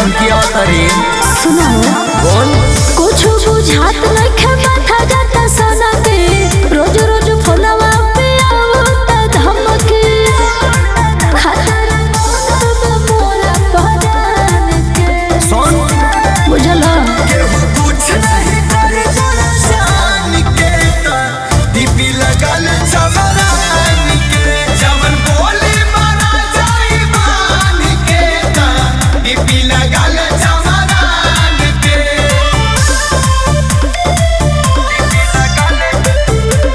धमकी अवतरी सुनो बोल कुछ बुझात नइखे माथा जाता सना के रोज रोज फोनवा पे आवता धमकी खतर मोरा पहचान के सुन बुझला केहू कुछ नहीं करे तोरा शान के त दीपी लगल चमरान के जवन बोली मारा जाई मान के त दीपी लगल चमरान के दीपी लगल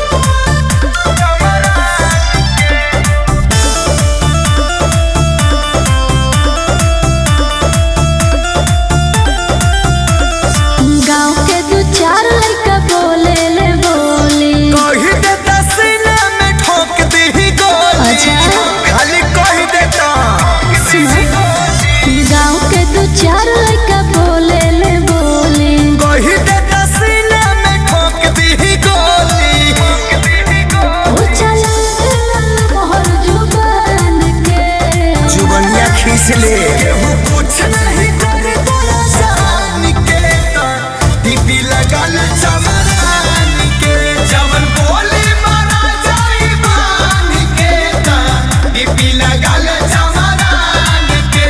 गांव के दू चार लड़का बोले ले बोली कही देता सीने में ठोक दी गोली अच्छा। खाली कही देता सुनो गांव के दू चार लड़का बोले ले बोली कही देता सीने में ठोक दी गोली ओ चला मोहर जुबान के जुबनिया खींच ले कुछ नहीं करे तोरा शान के त दीपी लगल चमरान के जवन बोली मारा जाई मान के त दीपी लगल चमरान के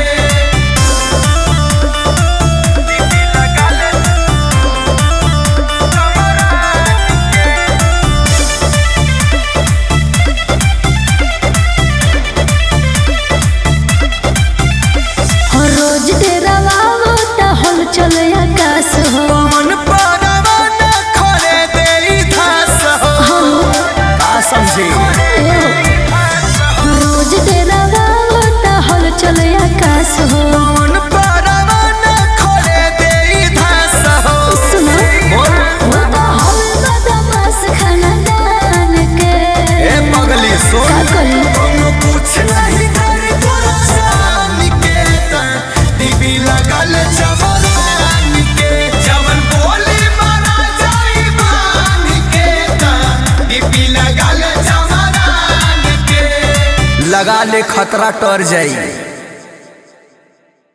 दीपी लगल हर रोज तेरा वावो ता हल चले आकाश हो पवन परवन खरे देई धास हो का समझे ए हो। रोज तेरा वावो ता हल चले आकाश हो पवन परवन खरे देई धास हो सुनो बोल वो तो हल बदमाश खानदान के ए पगली का सुन करी कोनो कुछ नहीं करे तोरा शान के त दीपी लगल चमरान के जवन बोली मारा जाई मान के त दीपी लगल चमरान के लगा ले खतरा टर जाई